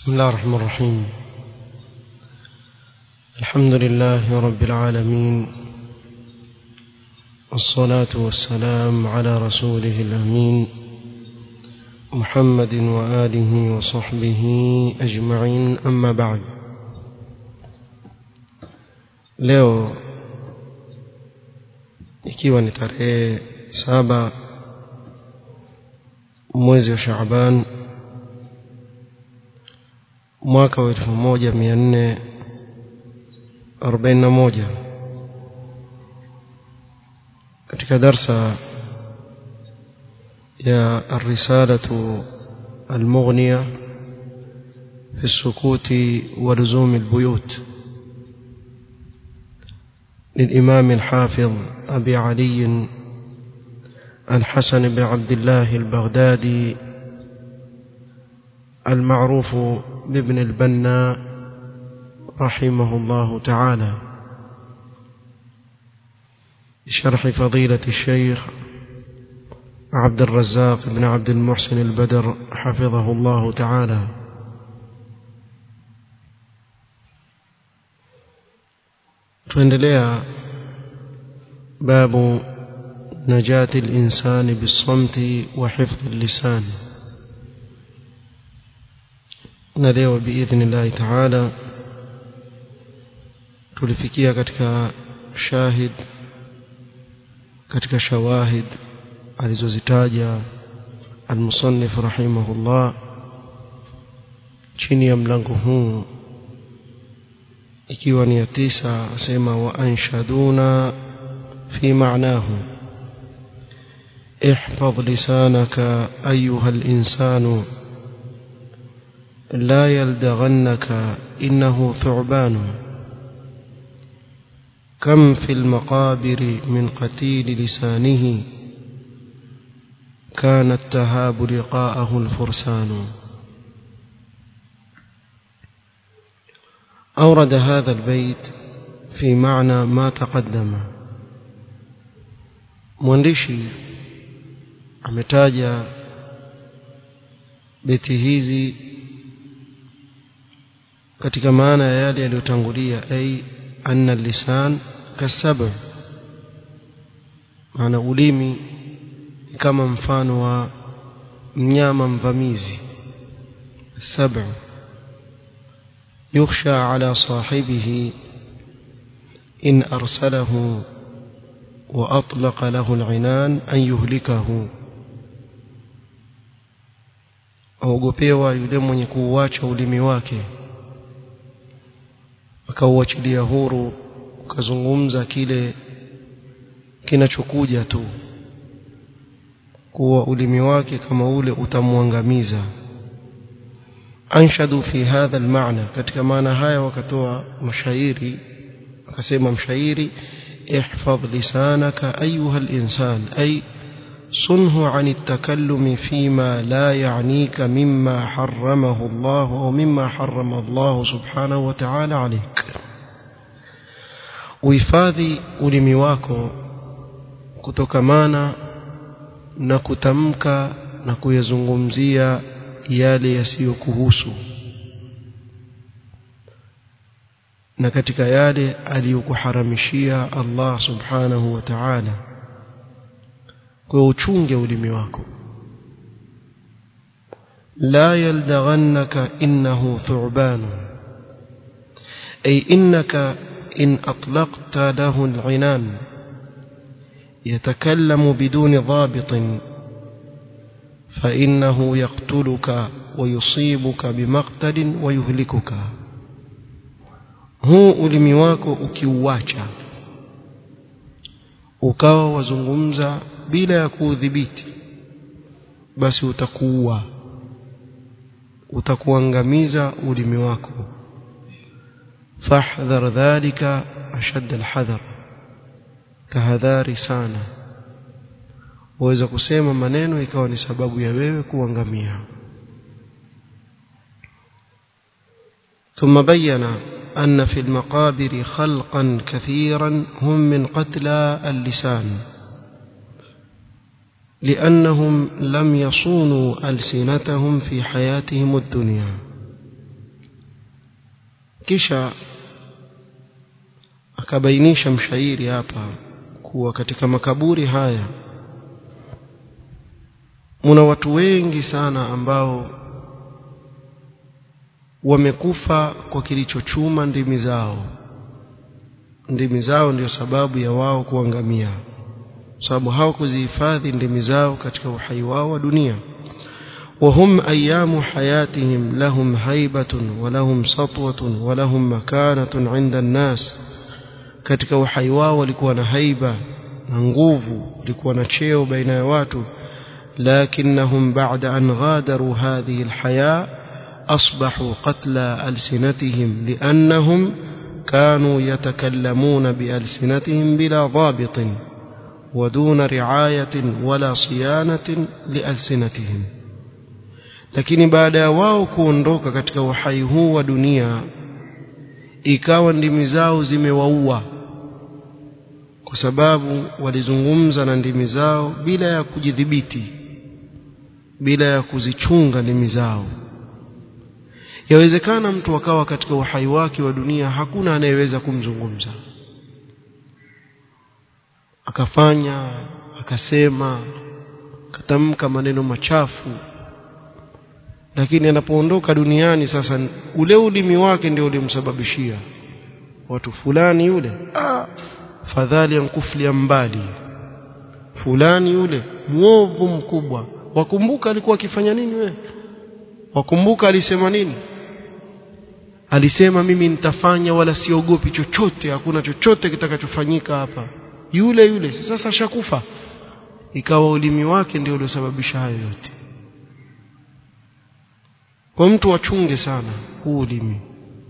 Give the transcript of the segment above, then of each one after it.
بسم الله الرحمن الرحيم الحمد لله رب العالمين والصلاة والسلام على رسوله الأمين محمد وآله وصحبه أجمعين أما بعد leo ikiwa ni tarehe saba mwezi wa Shaaban mwaka wa elfu moja mia nne arobaini na moja katika darsa ya الرسالة المغنية في السكوت ولزوم البيوت للإمام الحافظ أبي علي الحسن بن عبد الله البغدادي المعروف بابن البنا رحمه الله تعالى بشرح فضيلة الشيخ عبد الرزاق بن عبد المحسن البدر حفظه الله تعالى tuendelea باب نجاة الإنسان بالصمت وحفظ اللسان نليو بإذن الله تعالى tulifikia katika shahid katika shawahid alizozitaja almusannif rahimahullah chini ya mlango huu ikiwa ni ya tisa asema wa anshaduna fi ma'nahu احفظ لسانك أيها الإنسان لا يلدغنك إنه ثعبان كم في المقابر من قتيل لسانه كان التهاب لقاءه الفرسان أورد هذا البيت في معنى ما تقدم mwandishi ametaja beti hizi katika maana ya yale yaliyotangulia ay anna lisan kasab maana ulimi kama mfano wa mnyama mvamizi sab'a يخشى على صاحبه إن أرسله وأطلق له العنان أن يهلكه aogopewa yule mwenye kuuacha ulimi wake akauachilia huru ukazungumza kile kinachokuja tu kuwa ulimi wake kama ule utamwangamiza anshadu fi hadha almaana katika maana haya wakatoa mashairi akasema mshairi ihfadh lisanaka ayuha alinsan ay صنه عن التكلم فيما لا يعنيك مما حرمه الله أو مما حرم الله سبحانه وتعالى عليك uhifadhi ulimi wako kutokamana na kutamka na kuyazungumzia yale yasiyokuhusu na katika yale aliyokuharamishia Allah subhanahu wa ta'ala kwa uchunge ulimi wako la yaldaghannaka innahu thu'ban ay innaka in atlaqta lahu al'inan يتكلم بدون ضابط فإنه يقتلك ويصيبك بمقتل ويهلكك huu ulimi wako ukiuacha ukawa wazungumza bila ya kuudhibiti basi utakuua utakuangamiza ulimi wako fahdhar dhalika ashad alhadhar tahadhari sana waweza kusema maneno ikawa ni sababu ya wewe kuangamia ثم بين أن في المقابر خلقا كثيرا هم من قتلى اللسان لأنهم لم يصونوا ألسنتهم في حياتهم الدنيا kisha akabainisha mshairi hapa kuwa katika makaburi haya muna watu wengi sana ambao wamekufa kwa kilichochuma ndimi zao ndimi zao ndio sababu ya wao kuangamia sababu hawakuzihifadhi ndimi zao katika uhai wao wa dunia وهم أيام حياتهم لهم هيبة ولهم سطوة ولهم مكانة عند الناس katika uhai wao walikuwa na haiba na nguvu walikuwa na cheo baina ya watu lakinnahum ba'da an ghadaru hadhihi alhaya asbahu qatla alsinatihim liannahum كانوا يتكلمون بألسنتهم بلا ضابط ودون رعاية ولا صيانة لألسنتهم lakini baada ya wao kuondoka katika uhai huu wa dunia ikawa ndimi zao zimewaua kwa sababu walizungumza na ndimi zao bila ya kujidhibiti bila ya kuzichunga ndimi zao yawezekana mtu akawa katika uhai wake wa dunia hakuna anayeweza kumzungumza akafanya akasema akatamka maneno machafu lakini anapoondoka duniani sasa ule ulimi wake ndio ulimsababishia watu fulani yule ah, fadhali ankuflia mbali fulani yule mwovu mkubwa wakumbuka alikuwa akifanya nini wewe wakumbuka alisema nini alisema mimi nitafanya wala siogopi chochote hakuna chochote kitakachofanyika hapa yule yule sasa ashakufa ikawa ulimi wake ndio uliosababisha hayo yote kwa mtu achunge sana huu ulimi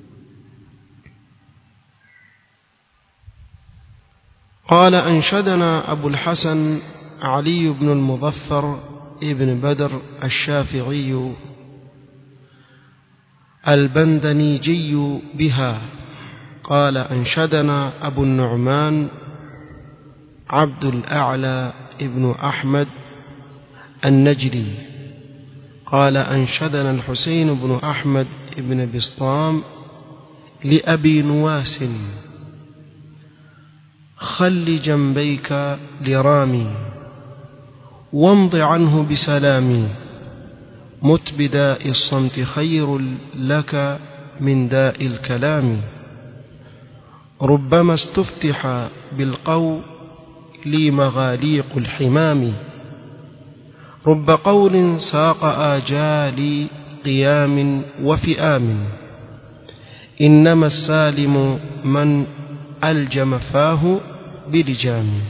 قال أنشدنا أبو الحسن علي بن المظفر ابن بدر الشافعي البندنيجي بها قال أنشدنا أبو النعمان عبد الأعلى ابن أحمد النجري قال أنشدنا الحسين بن أحمد بن بسطام لأبي نواس خل جنبيك لرامي وامض عنه بسلامي مت بداء الصمت خير لك من داء الكلام ربما استفتح بالقول لي مغاليق الحمام رب قول ساق آجال قيام وفئام إنما السالم من ألجم فاه بلجام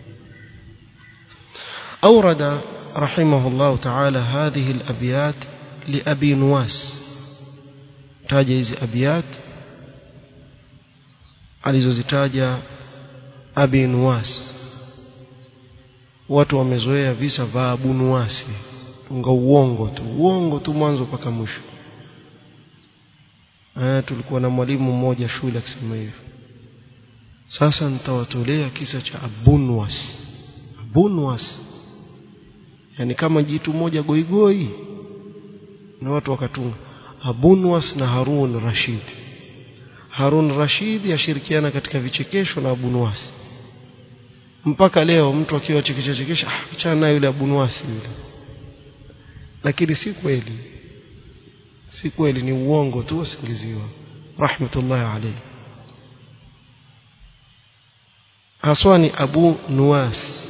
أورد رحمه الله تعالى هذه الأبيات لأبي نواس تاجز أبيات alizozitaja abi nuwas watu wamezoea visa vya abu nuwasi tunga uongo tu uongo tu mwanzo mpaka mwisho eh tulikuwa na mwalimu mmoja shule akisema hivyo sasa nitawatolea kisa cha abunwas abunwas yani kama jitu moja goigoi na watu wakatunga abunwas na harun rashid harun rashid yashirikiana katika vichekesho na abunwas mpaka leo mtu akiwa chekesha chekesha ah achana naye yule abunwasi yule lakini si kweli si kweli ni uongo tu wasingiziwa rahmatullahi alayhi haswa ni abu nuwas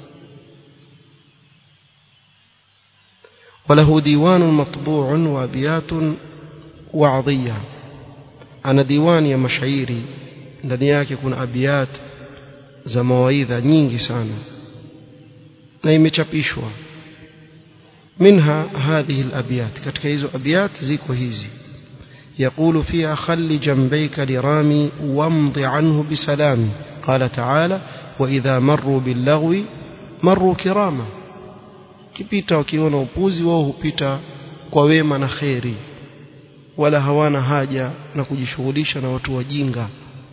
وله ديوان مطبوع وابيات وعظيه ana diwani ya mashairi ndani yake kuna abiyat za mawaidha nyingi sana na imechapishwa minha hadhihi alabiyat katika hizo abiyat ziko hizi يقول فيها خل جنبيك لرامي وامض عنه بسلام قال تعالى وإذا مروا باللغو مروا كراما kipita wakiona upuzi wao hupita kwa wema na kheri wala hawana haja na kujishughulisha na watu wajinga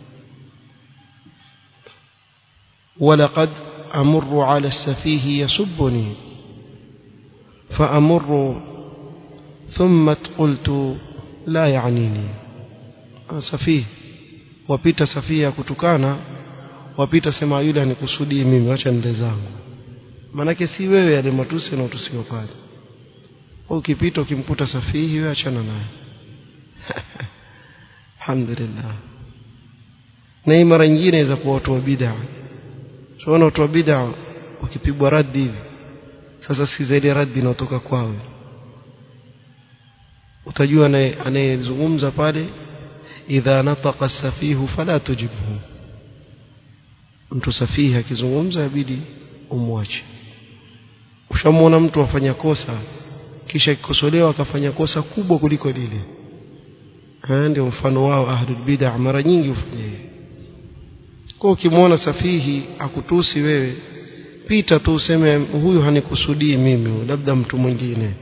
ولقد أمر على السفيه يسبني فأمر ثم قلت لا يعنيني safihi wapita safihi ya kutukana wapita sema yule anikusudii mimi acha nende zangu manake si wewe yale matusi yanayotusiwa pale ukipita ukimkuta safihi wewe achana naye alhamdulillah na hii mara nyingine inaweza kuwa watu wa bid'a tunaona watu wa bid'a wakipigwa raddi hivi sasa si zaidi raddi inayotoka kwao utajua anayezungumza pale idha nataqa safihu fala tujibhu mtu safihi akizungumza inabidi umwache ushamwona mtu afanya kosa kisha kikosolewa akafanya kosa kubwa kuliko lile ndio mfano wao ahlul bid'ah mara nyingi hufanya hivyo kwa ukimwona safihi akutusi wewe pita tu useme huyu hanikusudii mimi labda mtu mwingine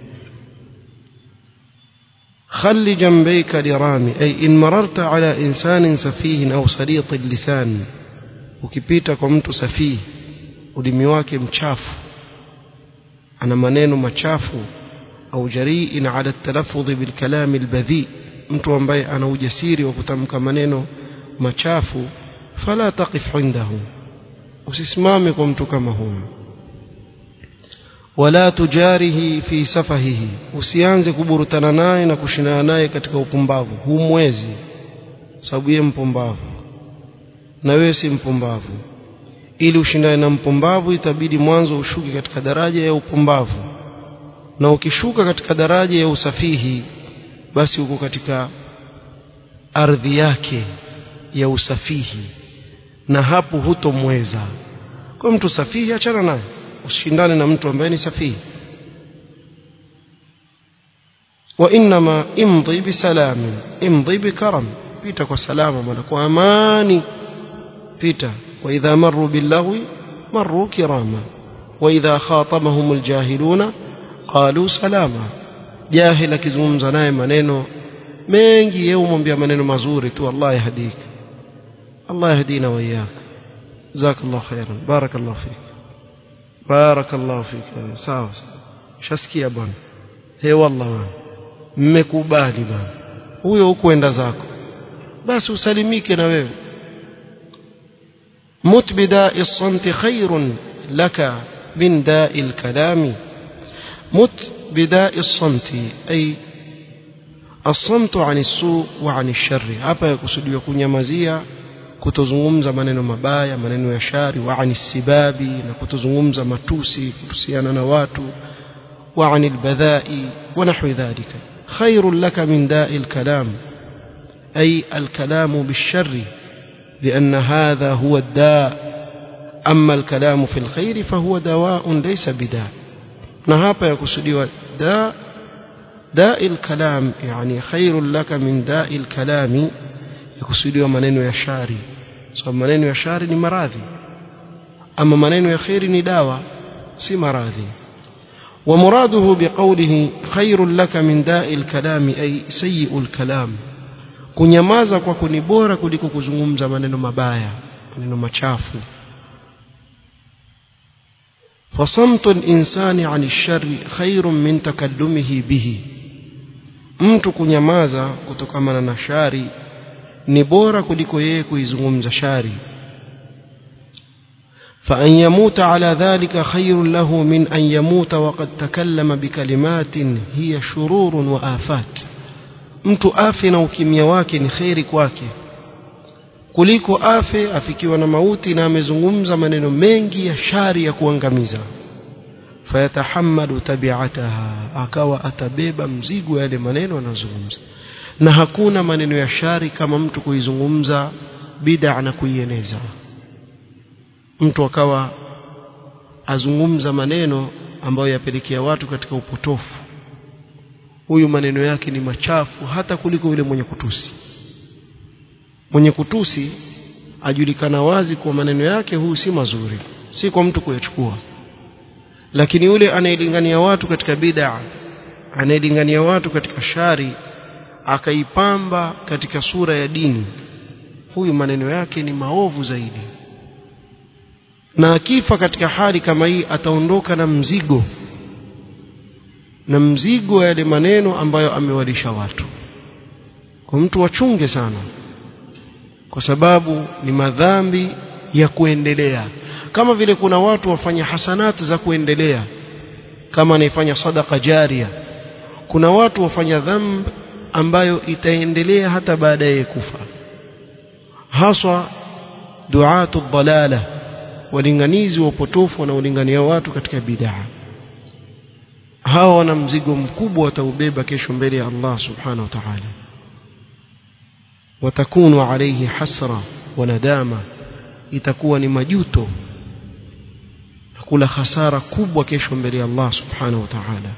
خل جنبيك لرامي أي إن مررت على إنسان سفيه أو سليط اللسان ukipita kwa mtu safihi ulimi wake mchafu ana maneno machafu au jariin ala talaffudhi bilkalami albadhi mtu ambaye ana ujasiri wa kutamka maneno machafu fala taqif indahu usisimame kwa mtu kama huyo wala tujarihi fi safahihi usianze kuburutana naye na kushindana naye katika upumbavu humwezi sababu yeye mpumbavu na wewe si mpumbavu ili ushindane na mpumbavu itabidi mwanzo ushuke katika daraja ya upumbavu na ukishuka katika daraja ya usafihi basi uko katika ardhi yake ya usafihi na hapo hutomweza kwa mtu safihi achana naye usishindane na mtu ambaye ni safihi وإنما امضي بسلام امضي بكرم بيتا وسلام ملك وأماني بيتا وإذا مروا باللغو مروا كراما وإذا خاطبهم الجاهلون قالوا سلاما جاهل akizungumza naye maneno mengi yeye umwambia maneno mazuri tu Allah yahdik Allah yahdina wa iyyak jazakallahu khairan barakallahu fik barakallahu fik sawa shasikia bwana he wallah mmekubali bwana huyo hukuenda zako basi usalimike na wewe مت بداء الصمت خير لك من داء الكلام مت بداء الصمت أي الصمت عن السوء وعن الشر hapa yakusudiwa kunyamazia kutozungumza maneno mabaya maneno ya shari wa ani sibabi na kutozungumza matusi kuhusiana na watu wa ani albadhai wa nahwi dhalika خير لك من داء الكلام أي الكلام بالشر لأن هذا هو الداء أما الكلام في الخير فهو دواء ليس بداء نهابا يقصدي داء داء الكلام يعني خير لك من داء الكلام يقصدي منين يشاري سو منين يشاري ni maradhi ama maneno ya khairi ni dawa si maradhi ومراده بقوله خير لك من داء الكلام أي سيء الكلام kunyamaza kwako ni bora kuliko kuzungumza maneno mabaya maneno machafu فصمت الإنسان عن الشر خير من تكلمه به mtu kunyamaza kutokana na shari ni bora kuliko yeye kuizungumza shari فأن يموت على ذلك خير له من أن يموت وقد تكلم بكلمات هي شرور وآفات mtu afe na ukimya wake ni kheri kwake kuliko afe afikiwa na mauti na amezungumza maneno mengi ya shari ya kuangamiza fayatahammalu tabiataha akawa atabeba mzigo yale maneno anazungumza na hakuna maneno ya shari kama mtu kuizungumza bid'a na kuieneza mtu akawa azungumza maneno ambayo yapelekea watu katika upotofu huyu maneno yake ni machafu hata kuliko yule mwenye kutusi mwenye kutusi ajulikana wazi kwa maneno yake huyu si mazuri si kwa mtu kuyachukua lakini yule anayelingania watu katika bid'a anayelingania watu katika shari akaipamba katika sura ya dini huyu maneno yake ni maovu zaidi na akifa katika hali kama hii ataondoka na mzigo na mzigo wa yale maneno ambayo amewalisha watu kwa mtu wachunge sana kwa sababu ni madhambi ya kuendelea kama vile kuna watu wafanya hasanati za kuendelea kama anaifanya sadaka jaria kuna watu wafanya dhambi ambayo itaendelea hata baada ya kufa haswa duatu dhalala walinganizi wa upotofu wanaolingania watu katika bid'a hawa wana mzigo mkubwa wataubeba kesho mbele ya Allah subhanahu wa ta'ala watakunu alayhi hasra wa nadama itakuwa ni majuto na kula hasara kubwa kesho mbele ya Allah subhanahu wa ta'ala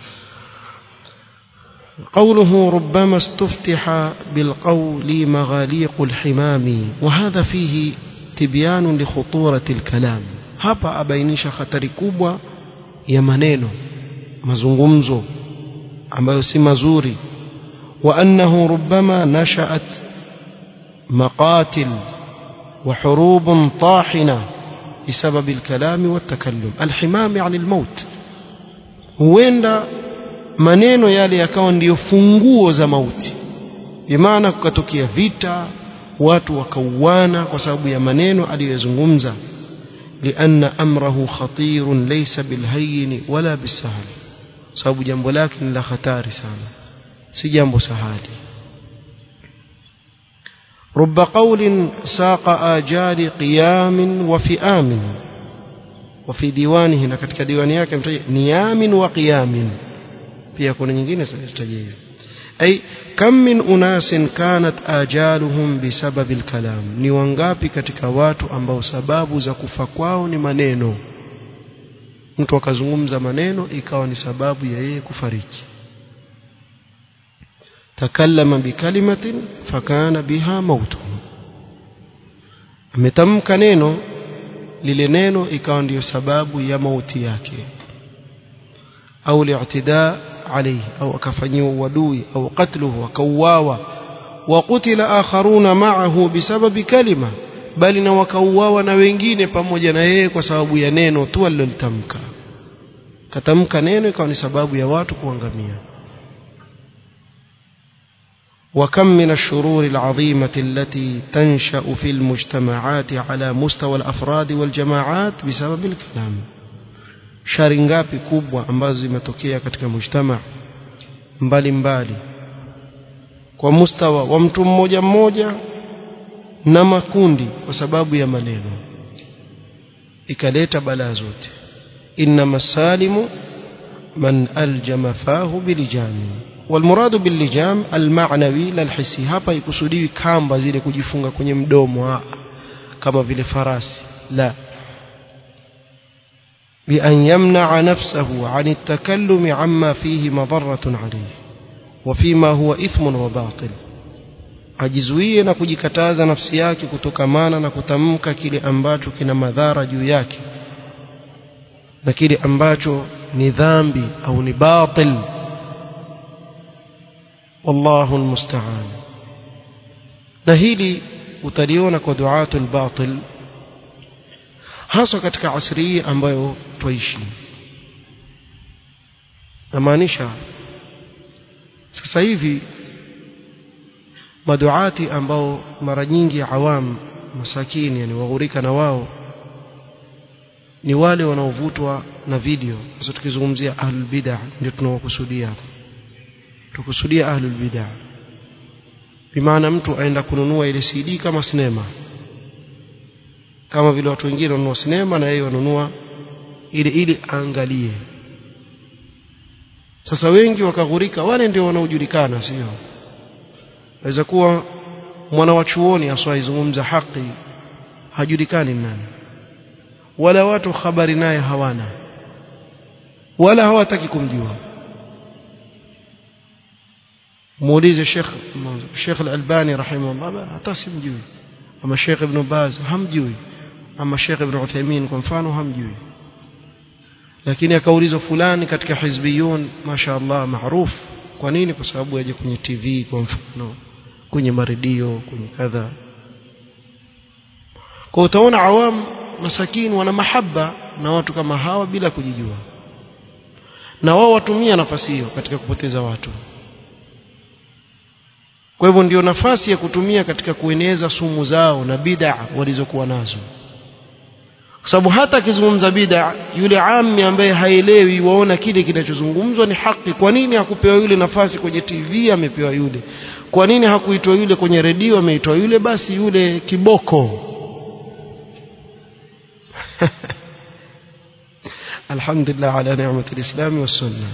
قوله ربما استفتح بالقول مغاليق الحمام وهذا فيه تبيان لخطورة الكلام hapa abainisha hatari kubwa ya maneno mazungumzo ambayo si mazuri wa annahu rubbama nashaat maqatil wa hurub tahina بسبب الكلام والتكلم الحمام يعني الموت huenda maneno yale yakawa ndiyo funguo za mauti bimaana kukatokea vita watu wakauana kwa sababu ya maneno aliyozungumza lianna amrahu khatirun laysa bilhayyin wala bisahl sababu jambo lake ni la hatari sana si jambo sahali رب قول ساق آجال قيام وفئام وفي ديوانه na katika diwani yake mtaje niyamin wa qiyamin pia kuna nyingine zitaje ay kam min unasin kanat ajaluhum bisabab alkalam ni wangapi katika watu ambao sababu za kufa kwao ni maneno mtu akazungumza maneno ikawa ni sababu ya yeye kufariki takallama bikalimatin fakana biha mautu ametamka neno lile neno ikawa ndiyo sababu ya mauti yake au li'tidaa alayhi au akafanyiwa uadui au qatluhu akauawa wa qutila akharuna ma'ahu bisababi kalima bali na wakauawa na wengine pamoja na yeye kwa sababu ya neno tu alilolitamka katamka neno ikawa ni sababu ya watu kuangamia وكم من الشرور العظيمة التي تنشأ في المجتمعات على مستوى الأفراد والجماعات بسبب الكلام shari ngapi kubwa ambazo zimetokea katika mujtama mbali mbali kwa mustawa wa mtu mmoja mmoja na makundi kwa sababu ya maneno ikaleta balaa zote innama salimu man aljama fahu bilijami walmuradu billijam almanawi la alhisi hapa ikusudiwi kamba zile kujifunga kwenye mdomo kama vile farasi la بأن يمنع نفسه عن التكلم عما فيه مضرة عليه وفيما هو إثم وباطل ajizuie na kujikataza nafsi yake kutokamana na kutamka kile ambacho kina madhara juu yake na kile ambacho ni dhambi au ni batil wallahu almusta'an na hili utaliona kwa duatul batil hasa katika asri hii ambayo twaishi namaanisha sasa hivi maduati ambao mara nyingi awam masakini yani waghurika na wao ni wale wanaovutwa na video sasa tukizungumzia ahlul bid'ah ndio tunawakusudia tukusudia ahlul bid'ah bimaana mtu aenda kununua ile CD kama sinema kama vile watu wengine wanunua sinema na yeye wanunua ili ili aangalie sasa wengi wakaghurika wale ndio wanaojulikana sio waweza kuwa mwana wa chuoni aswaizungumza haki hajulikani nani wala watu habari naye hawana wala hawataki kumjua muulize Sheikh Sheikh Al-Albani rahimahullah hata simjui ama Sheikh Ibn Baz hamjui ama Sheikh Ibn Uthaymeen kwa mfano hamjui lakini akaulizwa fulani katika hizbiyun mashaallah maarufu kwa nini kwa sababu aje kwenye TV kwa mfano kwenye maredio kwenye kadha kwa utaona awam masakini wana mahaba na watu kama hawa bila kujijua na wao watumia nafasi hiyo katika kupoteza watu kwa hivyo ndio nafasi ya kutumia katika kueneza sumu zao na bid'a walizokuwa nazo kwa sababu hata akizungumza bid'a yule ami ambaye haelewi waona kile kinachozungumzwa ni haki kwa nini hakupewa yule nafasi kwenye TV amepewa yule kwa nini hakuitwa yule kwenye redio ameitwa yule basi yule kiboko alhamdulillah ala ni'mati alislam was-sunnah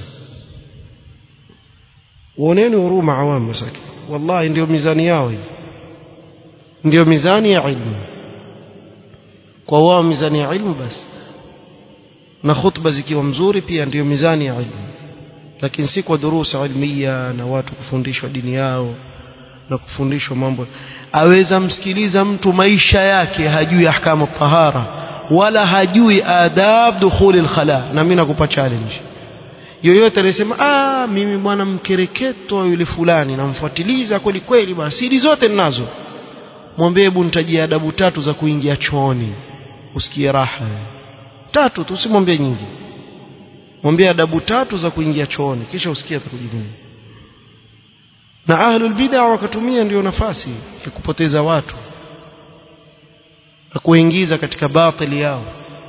waoneni huruma awam masaki wallahi ndio mizani yao hii ndio mizani ya ilmu kwa wao mizani ya ilmu basi na khutba zikiwa mzuri pia ndiyo mizani ya ilmu lakini si kwa durusa ilmia na watu kufundishwa dini yao na kufundishwa mambo aweza msikiliza mtu maisha yake hajui ahkamu tahara wala hajui adab dukhuli alkhala na mimi nakupa challenge yoyote anasema ah mimi bwana mkereketo yule fulani namfuatiliza kweli kweli bwana siri zote ninazo mwambie hebu nitajie adabu tatu za kuingia chooni usikie raha tatu tu usimwambie nyingi mwambie adabu tatu za kuingia chooni kisha usikie atakujibu na ahlul bid'a wakatumia ndio nafasi ya kupoteza watu na kuingiza katika batili yao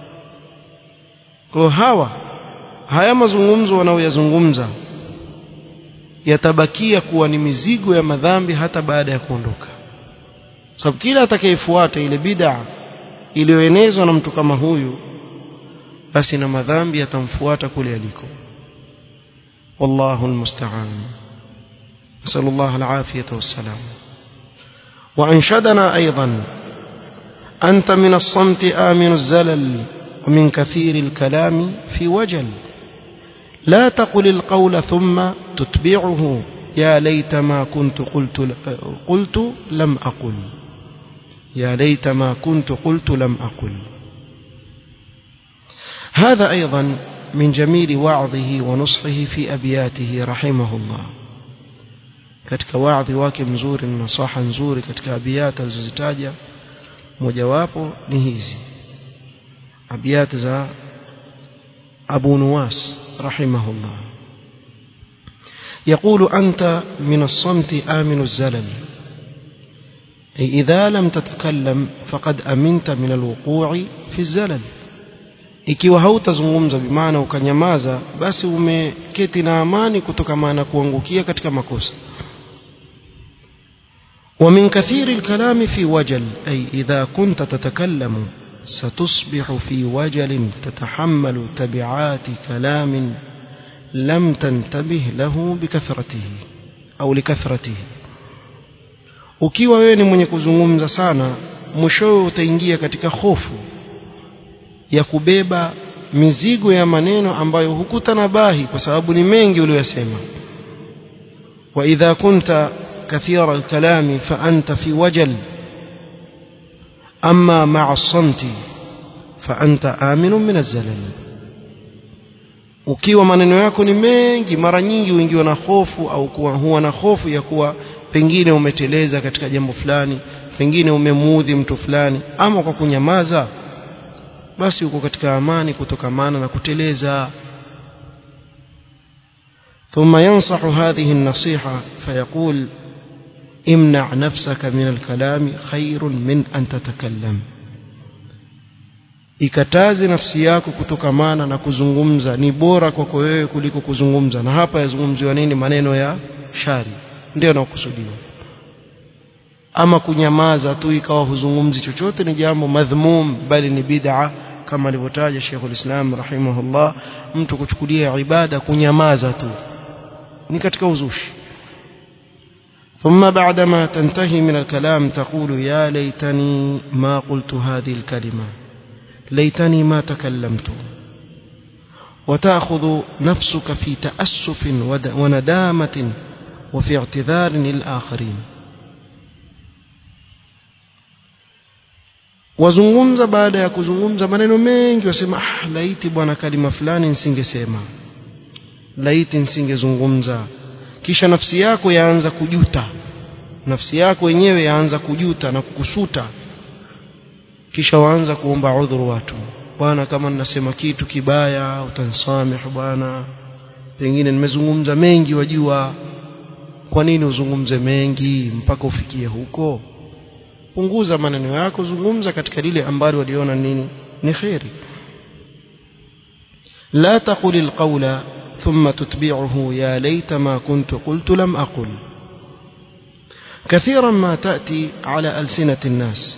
kwa hawa haya mazungumzo wanaoyazungumza yatabakia kuwa ni mizigo ya madhambi hata baada ya kuondoka sababu kila atakayefuata ile bid'a iliyoenezwa na mtu kama huyu basi na madhambi yatamfuata kule aliko wallahu almusta'an نسأل الله العافية والسلام وأنشدنا أيضا أنت من الصمت آمن الزلل ومن كثير الكلام في وجل لا تقل القول ثم تتبعه يا ليت ما كنت قلت قلت لم أقل يا ليت ما كنت قلت لم أقل هذا أيضا من جميل وعظه ونصحه في أبياته رحمه الله katika waadhi wake mzuri na nasaha nzuri katika abiyat alizozitaja mojawapo ni hizi abiyat za Abu Nuwas rahimahullah يقول أنت من الصمت آمن الزلل أي إذا لم تتكلم فقد أمنت من الوقوع في الزلل ikiwa hautazungumza bimaana ukanyamaza basi umeketi na amani kutokana na kuangukia katika makosa ومن كثير الكلام في وجل أي إذا كنت تتكلم ستصبح في وجل تتحمل تبعات كلام لم تنتبه له بكثرته أو لكثرته ukiwa wewe ni mwenye kuzungumza sana mwishowe utaingia katika hofu ya kubeba mizigo ya maneno ambayo hukutanabahi kwa sababu ni mengi uliyosema wa idha kunta كثير الكلام فأنت في وجل أما مع الصمت فأنت آمن من الزلل ukiwa maneno yako ni mengi mara nyingi uingiwa na hofu au kuwa huwa na hofu ya kuwa pengine umeteleza katika jambo fulani pengine umemuudhi mtu fulani ama kwa kunyamaza basi uko katika amani kutokamana na kuteleza ثم ينصح هذه النصيحة فيقول امنع نفسك من الكلام خير من أن تتكلم ikataze nafsi yako kutokamana na kuzungumza ni bora kwako wewe kuliko kuzungumza na hapa yazungumziwa nini maneno ya shari ndio yanayokusudiwa ama kunyamaza tu ikawa huzungumzi chochote ni jambo madhmum bali ni bid'a kama alivyotaja Sheikhul Islam rahimahullah mtu kuchukulia ibada kunyamaza tu ni katika uzushi ثم بعدما تنتهي من الكلام تقول يا ليتني ما قلت هذه الكلمة ليتني ما تكلمت وتأخذ نفسك في تأسف وندامة وفي اعتذار للآخرين wazungumza baada ya kuzungumza maneno mengi wasema ah, laiti bwana kalima fulani nisingesema laiti nisingezungumza kisha nafsi yako yaanza kujuta nafsi yako yenyewe yaanza kujuta na kukusuta kisha waanza kuomba udhuru watu bwana kama ninasema kitu kibaya utanisamehe bwana pengine nimezungumza mengi wajua kwa nini uzungumze mengi mpaka ufikie huko punguza maneno yako zungumza katika lile ambalo waliona nini ni khairi لا تقل القول ثم تتبعه يا ليت ما كنت قلت لم أقل كثيرا ما تأتي على ألسنة الناس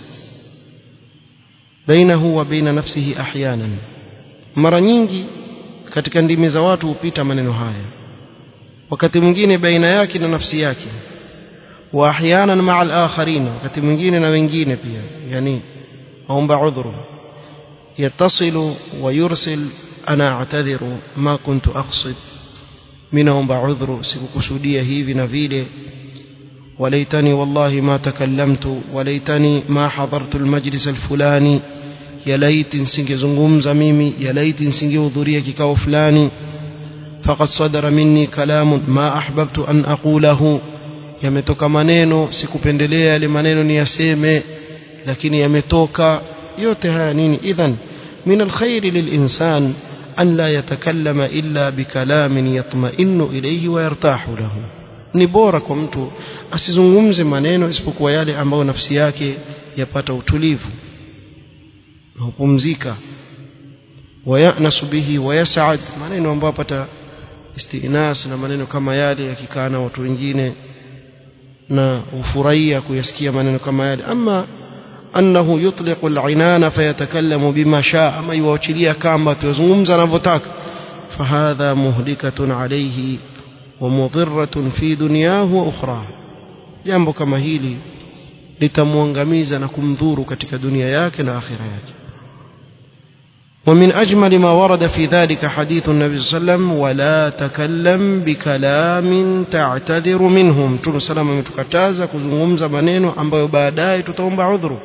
بينه وبين نفسه أحيانا mara nyingi katika ndimi za watu hupita maneno haya wakati mwingine baina yake na nafsi yake wa ahyanan maa al-akharin wakati mwingine na wengine pia yani aomba udhuru yatasilu wa yursil ana a'tadhiru ma kuntu aqsid mimi naomba udhuru sikukusudia hivi na vile وليتني والله ما تكلمت وليتني ما حضرت المجلس الفلاني يا ليت nisingezungumza mimi ya lait nisingehudhuria kikao fulani فقد صدر مني كلام ما أحببت أن أقوله yametoka maneno sikupendelea yale maneno niyaseme lakini yametoka yote haya nini idhan min alkhair lilinsan an la yatakallama illa bikalamin yatma'innu ilayhi wa yartahu lahu ni bora kwa mtu asizungumze maneno isipokuwa yale ambayo nafsi yake yapata utulivu na hupumzika wayanasu bihi wayas'ad maneno ambayo apata istinas na maneno kama yale yakikaa na watu wengine na ufurahia kuyasikia maneno kama yale ama annahu yutliqu al-inana fayatakallamu bima shaa ama yuachilia kamba tuzungumza anavyotaka fahadha muhlikatun alayhi wa mudhirratun fi dunyahu wa ukhra jambo kama hili litamwangamiza na kumdhuru katika dunia yake na akhira yake ومن أجمل ما ورد في ذلك حديث النبي صلى الله عليه وسلم ولا تكلم بكلام تعتذر منهم تقول سلام ametukataza kuzungumza maneno ambayo baadaye tutaomba udhuru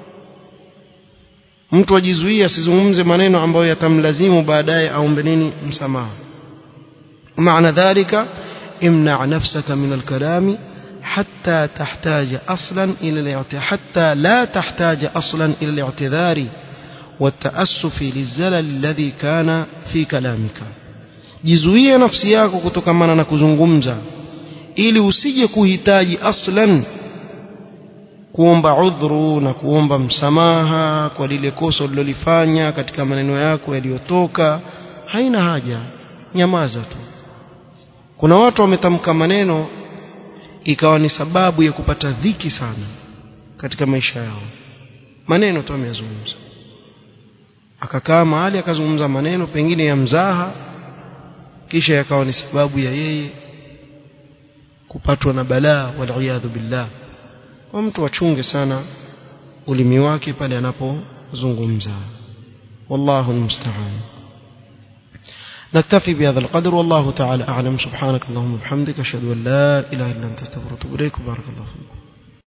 mtu ajizuia asizungumze maneno ambayo yatamlazimu baadaye aombe nini msamaha معنى ذلك امنع نفسك من الكلام حتى تحتاج أصلا إلى الاعتذار حتى لا تحتاج أصلا إلى الاعتذار والتأسف للزلل الذي كان في كلامك jizuie nafsi yako kutokamana na kuzungumza ili usije kuhitaji aslan kuomba udhuru na kuomba msamaha kwa lile kosa ulilolifanya katika maneno yako yaliyotoka haina haja nyamaza tu kuna watu wametamka maneno ikawa ni sababu ya kupata dhiki sana katika maisha yao maneno tu ameyazungumza akakaa mahali akazungumza maneno pengine ya mzaha kisha yakawa ni sababu ya yeye kupatwa na balaa waliyadhu billah kwa mtu achunge sana ulimi wake pale anapozungumza wallahu almusta'an نكتفي بهذا القدر والله تعالى أعلم سبحانك اللهم وبحمدك أشهد أن لا إله إلا أنت استغفرك وأتوب إليك بارك الله فيكم